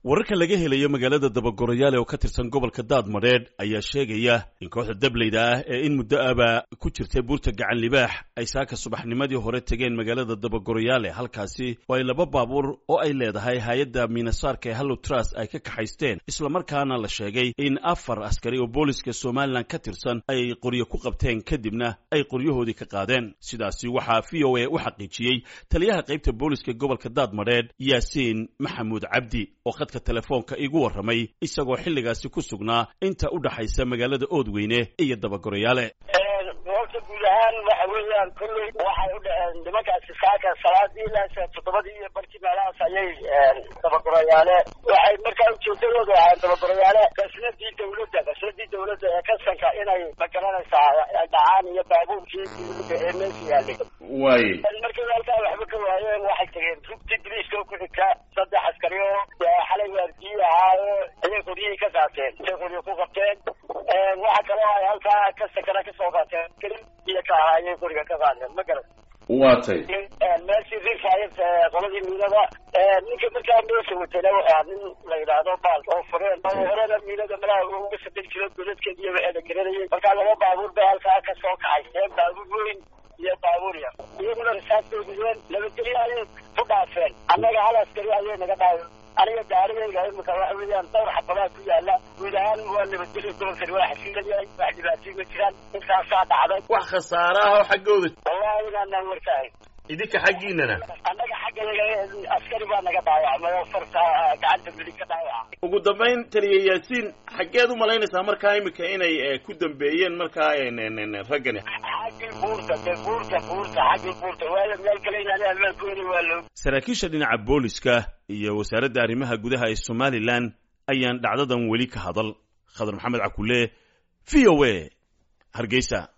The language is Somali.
wararka laga helayo magaalada dabagorayaale oo ka tirsan gobolka daadmadheedh ayaa sheegaya in kooxda dableyda ah ee in muddo aba ku jirtay buurta gacan libaax ay saaka subaxnimadii hore tegeen magaalada dabagorayaale halkaasi oo ay laba baabuur oo ay leedahay hay-adda miinasaarka ee hallow trust ay ka kaxaysteen islamarkaana la sheegay in afar askari oo booliska somalilan ka tirsan ay qoryo ku qabteen kadibna ay qoryahoodii ka qaadeen sidaasi waxaa v o a u xaqiijiyey taliyaha qaybta booliska gobolka daadmadheedh yaasiin maxamuud cabdi oo khadka telefoonka igu warramay isagoo xilligaasi ku sugnaa inta u dhaxaysa magaalada oodweyne iyo dabagorayaale horta guud ahaan waxa weeyaan kolley waxay u dhaheen nimankaasi saaka salaadii ilaa toddobadii iyo barkii meelahaas ayay dabagorayaale waxay markaa ujeedadoodu ahayn dabagorayaale qasnadii dawladda qasnadii dawladda ee kasanka inay magaranaysaa dhacaan iyo baabuurkii dawladda ee meesha yaalay waaye markay halkaa waxba ka waayeen waxay tageen rugtii biliiska ku xigta saddex askari oo xalay waardiyi ahaayo ayay qoryihii ka qaateen intay qoryo ku qabteen waxa kaloo ay halkaa ka sakana kasoo qaateen kelin iyo ka ahaa ayay qoriga ka qaadeen ma garan waa tay meeshii rifaayad qoladii miinada ninka markaa meesha watayna waxaa nin la yidhaahdo baal oo fureen oo horena miinada malaha uga saddex jiro godadkeed iyo waxeeda garanayay markaa laba baabuur bay halkaa ka soo kaxayseen baabuur weyn iyo baabuur yar iyaguna rasaasdoodiyeen nabadgelyo ayay ku dhaafeen annaga hal askari ayay naga dhaawe aniga gaarigayga imika waxa weeyaan dhowr xabadaa ku yaala guud ahaan waa nabadgelyo gobolkani waa xasilan yahay wax dhibaatay ma jiraan intaasaa dhacday wax khasaare ah oo xaggooda wallahi inaanaan warkaahay idinka xaggiinana annaga xaggayaga askari baa naga dhaawacmay oo farta gacanta midig ka dhaawaca ugu dambayn taliya yaasiin xaggeed u malaynaysaa markaa imika inay ku dambeeyeen markaa raggani xaggii buurta de buurta buurta xaggii buurta waayo meel kale inaan ammaankoodi waa loo saraakiisha dhinaca booliska iyo wasaaradda arrimaha gudaha ee somalilan ayaan dhacdadan weli ka hadal khadar maxamed cakule v o a hargeysa